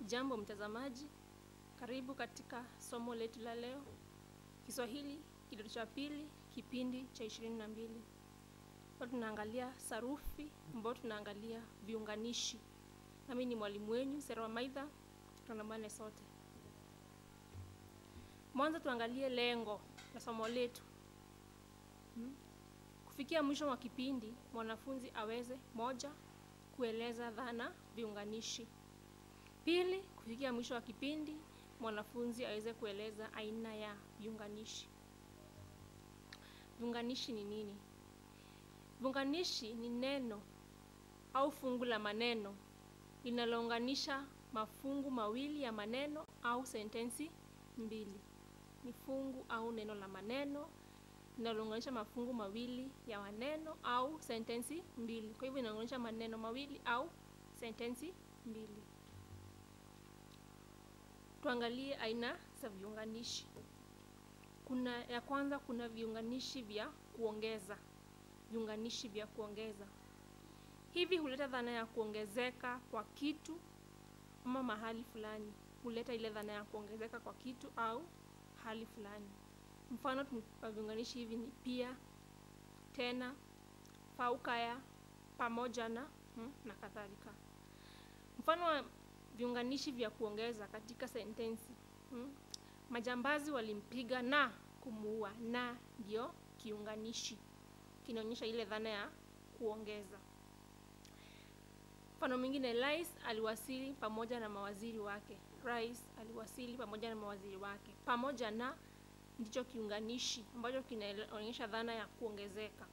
Jambo mtazamaji, karibu katika somo letu la leo, Kiswahili kidato cha pili, kipindi cha ishirini na mbili. Leo tunaangalia sarufi, ambayo tunaangalia viunganishi. Nami ni mwalimu wenyu Sera Maitha, tuandamane sote. Mwanzo tuangalie lengo la somo letu. Hmm? Kufikia mwisho wa kipindi, mwanafunzi aweze moja, kueleza dhana viunganishi. Pili, kufikia mwisho wa kipindi, mwanafunzi aweze kueleza aina ya viunganishi. Viunganishi ni nini? Viunganishi ni neno au fungu la maneno linalounganisha mafungu mawili ya maneno au sentensi mbili. Ni fungu au neno la maneno linalounganisha mafungu mawili ya maneno au sentensi mbili. Kwa hivyo inaunganisha maneno mawili au sentensi mbili. Tuangalie aina za viunganishi. Kuna ya kwanza, kuna viunganishi vya kuongeza. Viunganishi vya kuongeza hivi huleta dhana ya kuongezeka kwa kitu ama mahali fulani. Huleta ile dhana ya kuongezeka kwa kitu au hali fulani. Mfano wa viunganishi hivi ni pia, tena, fauka ya, pamoja na hmm, na kadhalika. Mfano wa viunganishi vya kuongeza katika sentensi hmm, majambazi walimpiga na kumuua. Na ndio kiunganishi kinaonyesha ile dhana ya kuongeza. Mfano mwingine, rais aliwasili pamoja na mawaziri wake. Rais aliwasili pamoja na mawaziri wake. Pamoja na ndicho kiunganishi ambacho kinaonyesha dhana ya kuongezeka.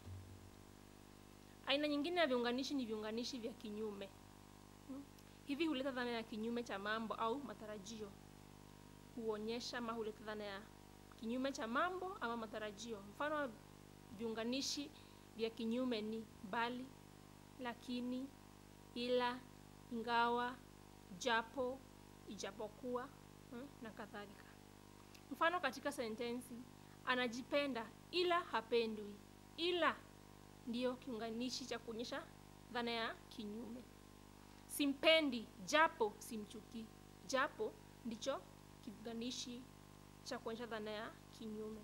Aina nyingine ya viunganishi ni viunganishi vya kinyume. Hmm? Hivi huleta dhana ya kinyume cha mambo au matarajio. Huonyesha ama huleta dhana ya kinyume cha mambo ama matarajio. Mfano wa viunganishi vya kinyume ni bali, lakini, ila, ingawa, japo, ijapokuwa hmm, na kadhalika. Mfano katika sentensi, anajipenda ila hapendwi. Ila ndiyo kiunganishi cha kuonyesha dhana ya kinyume. Simpendi japo simchukii. Japo ndicho kiunganishi cha kuonyesha dhana ya kinyume.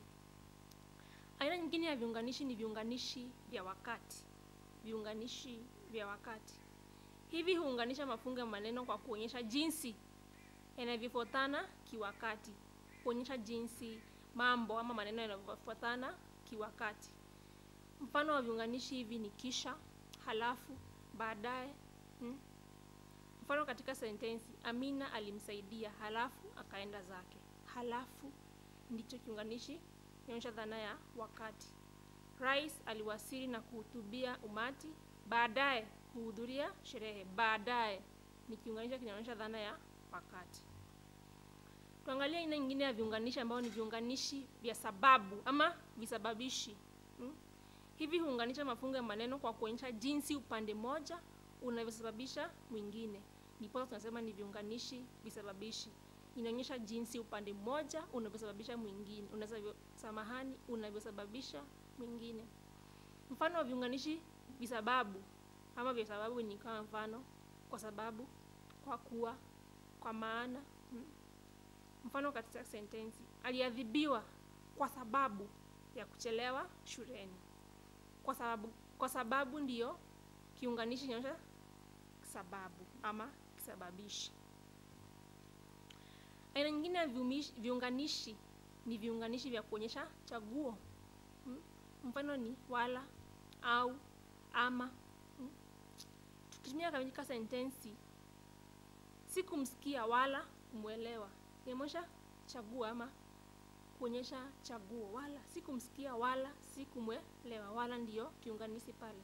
Aina nyingine ya viunganishi ni viunganishi vya wakati. Viunganishi vya wakati hivi huunganisha mafungu ya maneno kwa kuonyesha jinsi yanavyofuatana kiwakati, kuonyesha jinsi mambo ama maneno yanavyofuatana kiwakati. Mfano wa viunganishi hivi ni kisha, halafu, baadaye. Hmm. Mfano katika sentensi, Amina alimsaidia halafu akaenda zake. Halafu ndicho kiunganishi kinaonyesha dhana ya wakati. Rais aliwasili na kuhutubia umati, baadaye kuhudhuria sherehe. Baadaye ni kiunganishi kinaonyesha dhana ya wakati. Tuangalie aina nyingine ya viunganishi ambao ni viunganishi vya sababu ama visababishi. Hmm? Hivi huunganisha mafungu ya maneno kwa kuonyesha jinsi upande mmoja unavyosababisha mwingine. Ndipo tunasema ni viunganishi visababishi. Inaonyesha jinsi upande mmoja unavyosababisha mwingine, unavyo samahani, unavyosababisha mwingine. Mfano wa viunganishi visababu ama vya sababu ni kama mfano, kwa sababu, kwa kuwa, kwa maana. Hmm. Mfano katika sentensi, aliadhibiwa kwa sababu ya kuchelewa shuleni. Kwa sababu, kwa sababu ndiyo kiunganishi kinaonyesha sababu ama kisababishi. Aina nyingine ya viunganishi ni viunganishi vya kuonyesha chaguo. Hmm. Mfano ni wala, au, ama. Hmm. Tukitumia katika sentensi, sikumsikia wala kumwelewa, inaonyesha chaguo ama kuonyesha chaguo. Wala sikumsikia wala sikumwelewa, wala ndiyo kiunganishi pale.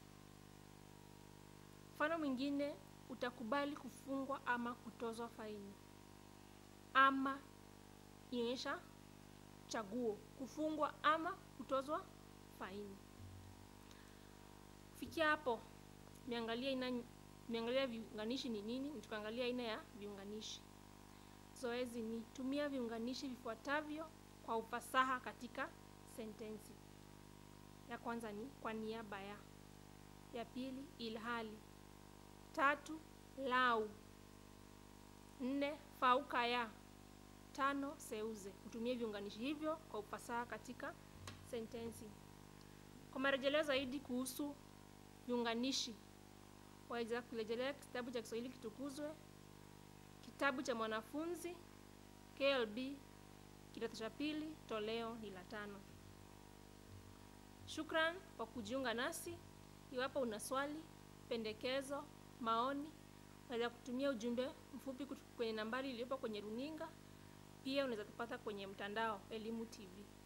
Mfano mwingine, utakubali kufungwa ama kutozwa faini. Ama inaonyesha chaguo, kufungwa ama kutozwa faini. Kufikia hapo, tumeangalia aina tumeangalia viunganishi ni nini, tukaangalia aina ya viunganishi. Zoezi ni tumia viunganishi vifuatavyo kwa ufasaha katika sentensi. Ya kwanza ni kwa niaba ya, ya pili ilhali, tatu lau, nne fauka ya tano seuze utumie viunganishi hivyo kwa ufasaha katika sentensi kwa marejeleo zaidi kuhusu viunganishi waweza kurejelea kitabu cha kiswahili kitukuzwe kitabu cha mwanafunzi klb kidato cha pili toleo ni la tano shukran kwa kujiunga nasi iwapo una swali pendekezo maoni unaweza kutumia ujumbe mfupi kutu- kwenye nambari iliyopo kwenye runinga pia unaweza tupata kwenye mtandao elimu tv